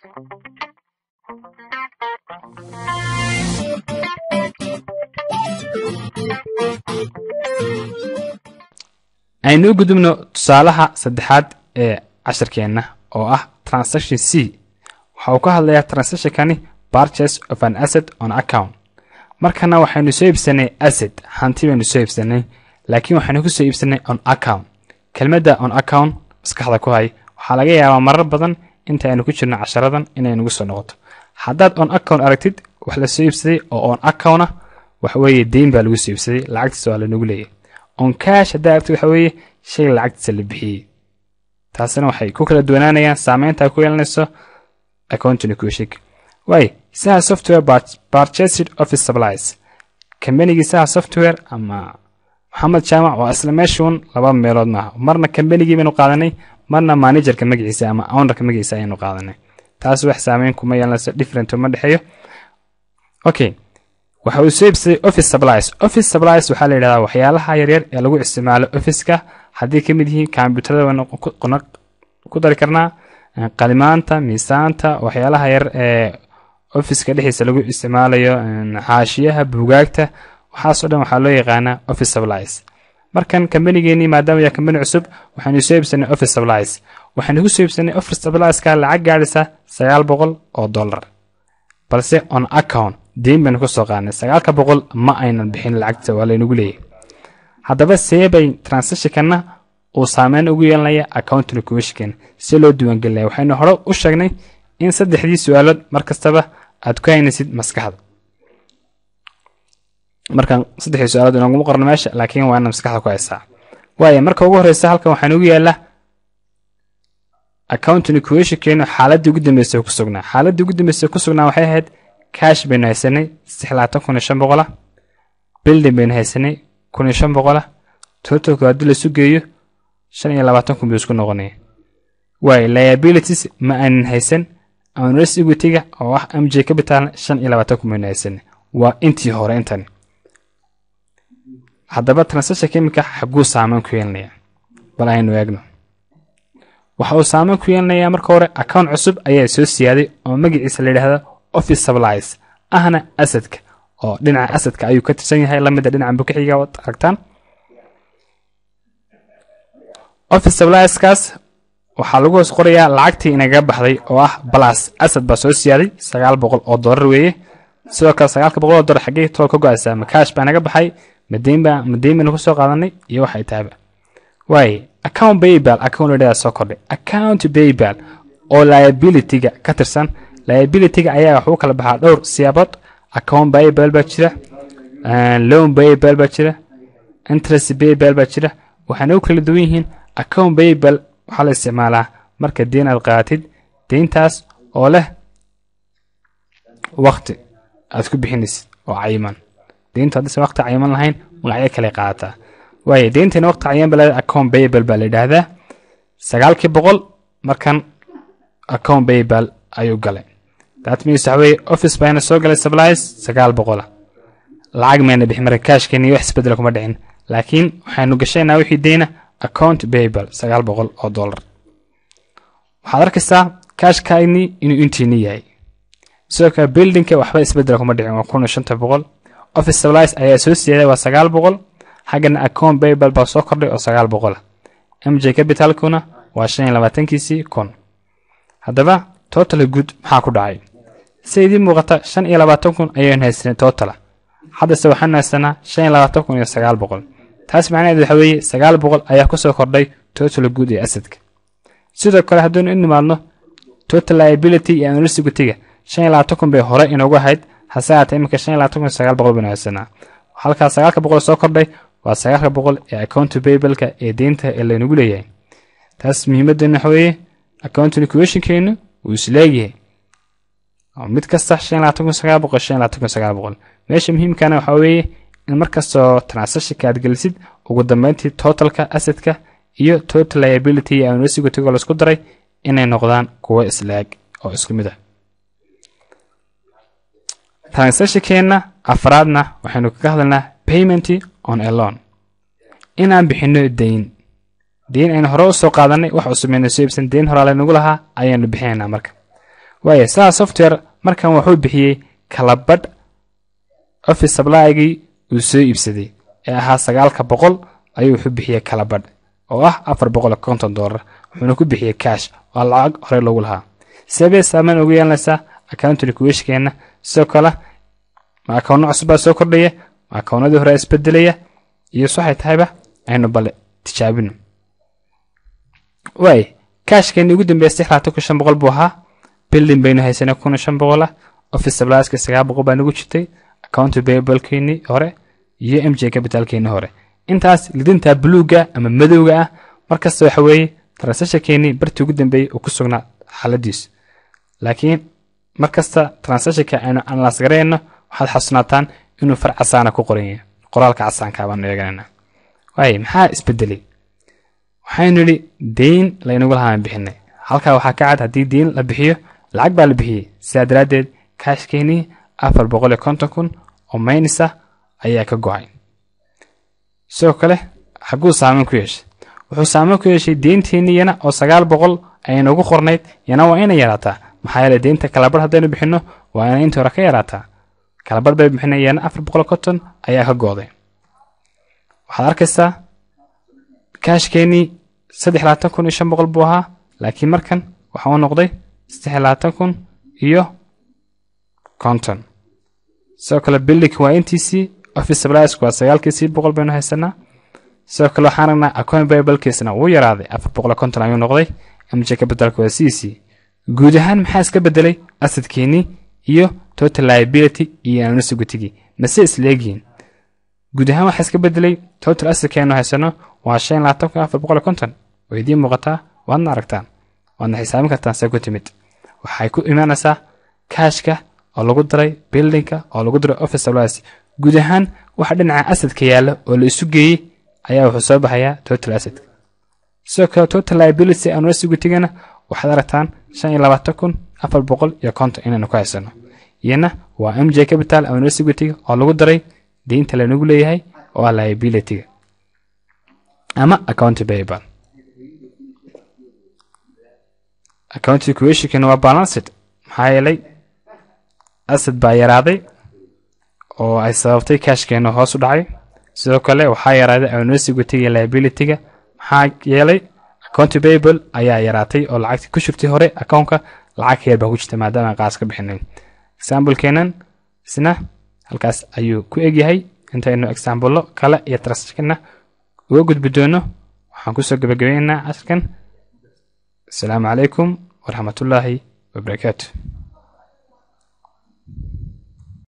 aynu u gudubno tusaalaha saddexaad ee cashirkeenna oo ah transaction c waxa uu ka hadlayaa transactionkani purchase of an asset on account markana waxaynu soo iibsanay asset hanti baynu soo iibsanay laakiin waxaynu kusoo iibsanay on account kelmadda on account maskaxda ku hay waxaa laga yaabaa marar badan inta aynu ku jirno casharadan inay nagu soo noqoto haddaad on account aragtid wax la soo iibsaday oo on account ah waxa weeye deyn baa lagu soo iibsaday lacagtiisa waa lanagu leeyahay on cash haddaa aragtid waxa weeye shay lacagtiisa la bixiyey taasina waxay ku kala duwanaanayaan saameynta ay ku yeelanayso accounting kushig waay saha software purchased office supplies kambanigii saha software ama maxamed jaamac waa isla meeshuun laba meelood maaha marna kambanigii baynu qaadanay marna managerka magaciisa ama ownerka magaciisa ayaynu qaadanay taas wax saameyn kuma yeelanayso different uma dhexeeyo okay waxa uu soo iibsaday office supplies office supplies waxaa la yidhahdaa waxyaalaha yaryar ee lagu isticmaalo officeka haddii ka mid yihiin kombyuutarada waynu ku dari karnaa qalimaanta miisaanta waxyaalaha yar ee officeka dhexdiisa lagu isticmaalayo xaashiyaha buugaagta waxaasoo dhan waxaa loo yaqaanaa office supplies markan kambanigeenii maadaama yaa kambani cusub waxaynu soo iibsanay office supplies waxaynu ku soo iibsanay office supplieska lacag gaadhaysa sagaal boqol oo dollar balse on account deyn baynu kusoo qaadnay sagaalka boqol ma aynan bixin lacagta waa laynagu leeyahay haddaba see bay transactionkana uu saameyn ugu yeelanaya accounting commissionkan si loo diiwaangelinaya waxaynu hore u sheegnay in saddexdii su-aalood mar kastaba aad ku haynaysid maskaxda markaan saddexdii su-aalood inaguma qorno meesha laakiin waa inaad maskaxda ku haysaa waayo marka ugu horreysa halkan waxaa nugu yaala accounting commissionkeenu xaaladii ugu dambeysay ku sugnaa xaaladii ugu dambeysay ku sugnaa waxay ahayd cash baynu haysanay saddex labaatan kun iyo shan boqola building baynu haysanay kun iyo shan boqola totalku haddii laisu geeyo shan iyo labaatan kun buu isku noqonaya waayo liabilities ma aanan haysan owners equity-ga oo ah m j capital shan iyo labaatan kun baynu haysanay waa intii hore intani haddaba transaction chemica xaguu saameyn ku yeelanaya bal aynu eegno waxa uu saameyn ku yeelanayaa marka hore account cusub ayaa soo siyaaday oo magaciisa la yidhaahdo office supplies ahna asadka oo dhinaca asadka ayuu ka tirsan yahay lamida dhinaca bukixiga waad aragtaan office supplieskaas waxaa lagu hoos qorayaa lacagtii inaga baxday oo ah balas asad baa soo siyaaday sagaal boqol oo dollar weeye sidoo kale sagaalka boqol oo dollar xaggee tolo ka go-aysaa ma kaash baa naga baxay madeyn baa madeyn baynu kusoo qaadanay iyo waxay tahayba waaye account baybal account ladhadaa soo kordhay account baybal oo liability-ga ka tirsan liability-ga ayaa waxuu kala baxaa dhowr siyaabood account baybal baa jira loan baybal baa jira interest baybal baa jira waxaana u kala duwan yihiin account baybal waxaa la isticmaalaa marka deen aad qaadatid deyntaas oo leh wakti aad ku bixinaysid oo cayiman deyntu haddayse wakti cayiman lahayn magacyo kale qaadataa waayo deynteena wakti cayiman ba leedahay account baybal baa la yidhaahdaa sagaalkii boqol markan account baybal ayuu galay that means waxa weeye office bayna soo galay supplies sagaal boqola lacag mayna bixin marka kaashkeeni wax isbedela kuma dhicin laakiin waxaynu gashaynaa wixii deyna account baybal sagaal boqol oo dollar waxaad arkaysaa kaashkaagni inuu intiini yahay sidoo kale buildingka waxba isbedela kuma dhicin waa kun iyo shanta boqol office supplies ayaa soo siyaaday waa sagaal boqol xaggana account baybal baa soo kordhay oo sagaal boqola m j capitalkuna waa shan iyo labaatankiisii kun haddaba total good maxaa ku dhacay si idii muuqata shan iyo labaatan kun ayaynu haysanay totala haddase waxaanu haysanaa shan iyo labaatan kun iyo sagaal boqol taas macnaheed waxa weeye sagaal boqol ayaa kusoo kordhay total good ee asadka sidoo kale haddaynu u nimaadno total liability iyo analisigutyga shan iyo labaatan kun bay hore inoogu ahayd hase haatee iminka shan iyo labaatan kun iyo sagaal boqol baynu haysanaa halkaa sagaalka boqol soo kordhay waa sagaalka boqol ee account baybalka ee deynta ee laynagu leeyahay taas muhiimaddeena waxa weeye accounting equationkeenu wuu isleegyahay mid kasta shan iyo labaatan kun sagaal boqol shan iyo labaatan kun sagaal boqol meesha muhiimkana waxaa weeye in markastoo transactionka aad gelisid ugu dambeyntii totalka asadka iyo total liability iyo anresigotigo laisku daray inay noqdaan kuwo isleeg oo isku mid ah transactionkeena afraadna waxaynu kaga hadlaynaa payment on a loan inaan bixino deyn deyn aynu hore usoo qaadanay wax cusub aynu soo iibsan deyn horaa laynagu lahaa ayaanu bixinaynaa marka waaya saa software markan wuxuu bixiyey kalabadh office supply-gii uu soo iibsaday ee ahaa sagaalka boqol ayuu wuxuu bixiyey kalabadh oo ah afar boqol iyo konton doolar wuxuuna ku bixiyey cash waa lacag horey loogu lahaa sebee saameyn ugu yeelanaysaa accounting kuweshkeenna sidoo kale ma akawno cusubbaa soo kordhaya ma akawnadii hore isbedelaya iyo waxay tahayba aynu bale tijaabino waay kaashkeeni ugu dambeeya saddex labaatan kun shan boqol buu ahaa bilding baynu haysanay kun iyo shan boqol ah office supplieska sagaal boqol baa nagu jirtay account payablekeenii hore iyo m j capitalkeenii hore intaas lidinta buluuga ama madowga ah markasta waxa weeye transactionkeenii bartii ugu dambeeyey uu ku sugnaa xaaladiisu laakiin markasta transactionka aynu analyse garayno waxaad xasuunaataan inuu far casaana ku qoran yahay qoraalka casaanka baanu eeganayna waaye maxaa isbedelay waxaynu yidhi deyn laynagu lahaan bixinay halkaa waxaa ka cad haddii deyn la bixiyo lacag baa la bixiyey sidaa daraaddeed kaashkeenii afar boqol iyo konton kun oo maynisa ayaa ka go-ay sidoo kale xagguu saameyn ku yeeshay wuxuu saameyn ku yeeshay deynteennii yana oo sagaal boqol aynagu qornayd yana waa inay yaraataa maxaa yeele deynta kalabar haddaynu bixinno waa inay intii hore ka yaraataa kalabar bay bixinay yana afar boqol konton ayaa ka go-day waxaad arkaysaa kaashkeenii saddex labaatan kun iyo shan boqol buu ahaa laakiin markan waxa uu noqday saddex labaatan kun iyo konton sidoo kale bilding waa intiisii office supplies waa sagaalkiisii boqol baynu haysanaa sidoo kale waxaan aragnaa account bibalkiisna wuu yaraaday afar boqol konton ayuu noqday mj capitalka waa siisii guud ahaan maxaa iska bedelay asadkeenii iyo total liability iyo anonsigutigi mase isleegihiin guud ahaan waxaa iska bedelay total asadkeenu haysano waa shan labaatan kun afar boqol konton oo idiin muuqataa waadna aragtaan waadna xisaabin kartaan see ku timid waxay ku imaanaysaa kaashka oo lagu daray bildingka oo lagu daray office supplies guud ahaan waxa dhinaca asadka yaalla oo la isu geeyey ayaa wuxuu soo baxayaa total asad sidoo kale total liability anonsigutигana waxaad aragtaan shan iyo labaatan kun afar boqol iyo konton inaynu ku haysano iyana waa m j capital anonsigutiga oo lagu daray deynta lanagu leeyahay oo ah liabilityga ama account payable account equationkana waa balanced maxaa yeelay asad baa yaraaday oo ay sababtay kaashkeena hoos u dhacay sidoo kale waxaa yaraaday anonsigutiga liabilityga maxaa yeelay account payable ayaa yaraatay oo lacagtii ku shirtay hore accountka lacag ka yar baa ku jirta maadaama qaas ka bixinay examplekeenan isna halkaas ayuu ku egyahay intaynu exaambulo kale iyo transactionna uga gudbi doono waxaan kusoo gabagabaynaynaa casharkan asalaamu calaykum waraxmatullaahi wabarakaatu